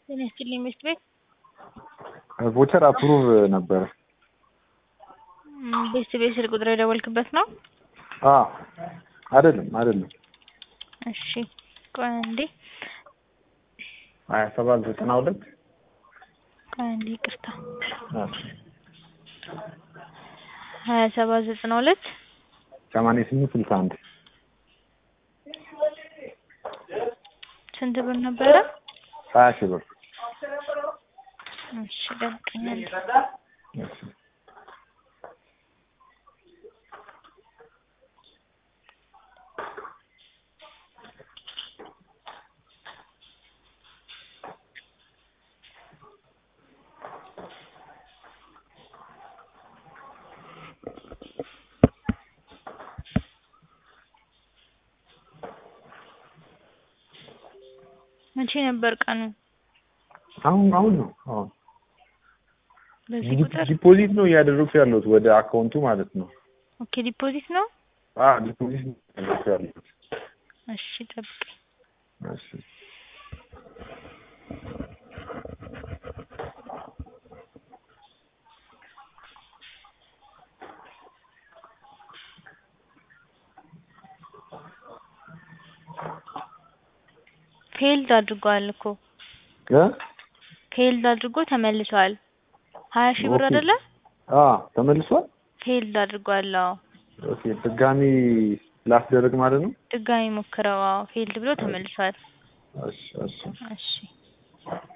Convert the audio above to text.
ጤና ይስጥልኝ ሚስት ቤት ቮቸር አፕሩቭ ነበረ። ቤት ቤት ስልክ ቁጥር የደወልክበት ነው? አዎ አይደለም አይደለም እሺ ቆይ አንዴ ሀያ ሰባት ዘጠና ሁለት ቆይ አንዴ ይቅርታ ሀያ ሰባት ዘጠና ሁለት ሰማንያ ስምንት ስልሳ አንድ ስንት ብር ነበረ? ሀያ ሺህ ብር እሺ ደብቀኝ አንዴ እሺ። መቼ ነበር ቀኑ? አሁን አሁን ነው አሁን በዚህ ቁጥር ዲፖዚት ነው እያደረኩ ያለሁት ወደ አካውንቱ ማለት ነው። ኦኬ ዲፖዚት ነው። አ ዲፖዚት ነው እያደረኩ ያለሁት። እሺ ጠብቀኝ። እሺ ፌልድ አድርጓል እኮ እ ፌልድ አድርጎ ተመልሷል። ሀያ ሺህ ብር ኦኬ። አይደለ? አ ተመልሷል። ፌልድ አድርጓል። አዎ ኦኬ ድጋሚ ላስደርግ ማለት ነው። ድጋሚ ሞክረው። አዎ ፌልድ ብሎ ተመልሷል። እሺ እሺ እሺ